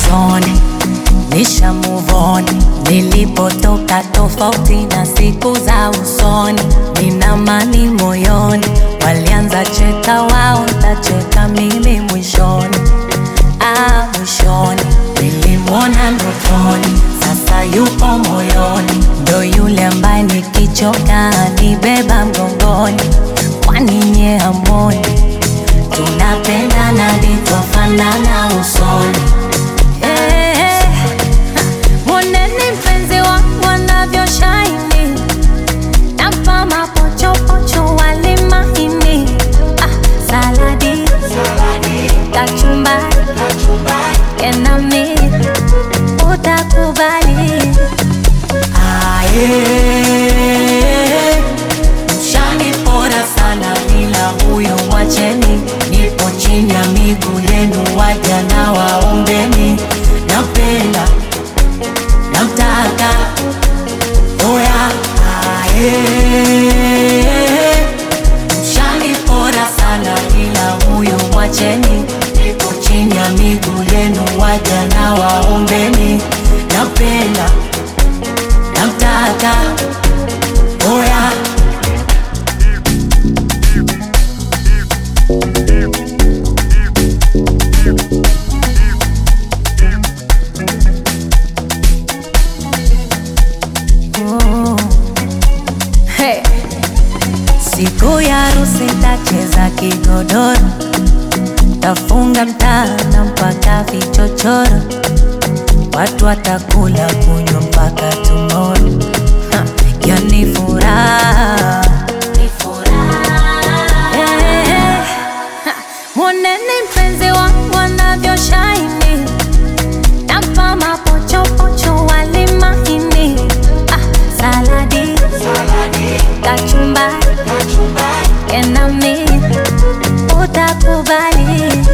zone, nisha move on. Nilipotoka tofauti na siku za usoni, nina amani moyoni. Walianza cheka wao, ntacheka mimi mwishoni. Ah, mwishoni nilimwona ndotoni, sasa yupo moyoni, ndo yule ambaye nikichoka nibeba mgongoni. Kwani nye hamoni tunapendana ndivyofanana usoni? Eh, eh, Mwoneni mpenzi wangu anavyoshine, nampa mapochopocho wali mahini, ah, saladi, kachumbari, kenami utakubali. Aye, mshanipora sana bila huyo mwacheni, nipo chini ya miguu yenu, waja na waombeni, napenda namtaka oya aye mshanipora sana ila huyu mwacheni nipo chini ya miguu yenu waja na waombeni napenda namtaka oya Oh. Hey. Siku ya harusi tacheza kigodoro, tafunga mtana mpaka vichochoro, watu watakula kunywa mpaka tomorrow. Ha, Yani furaha Eh, ha, Mwoneni mpenzi wangu anavyoshine, nampa mapochopocho wali mahini, ah, saladi, kachumbari, kenami utakubali.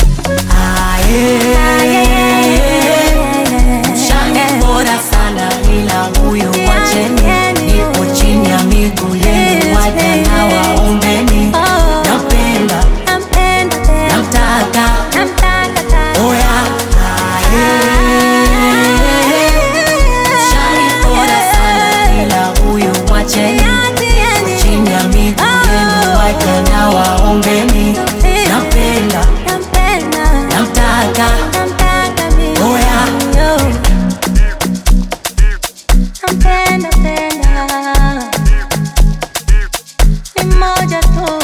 Shani bora sana ila huyu mwacheni, nipo chini ya miguu yenu, waja na waombeni, napenda namtaka oya aye. Shani bora sana ila huyu mwacheni, chini ya miguu yenu, waja na waombeni, napenda namtaka oya Nampenda penda ni moja tu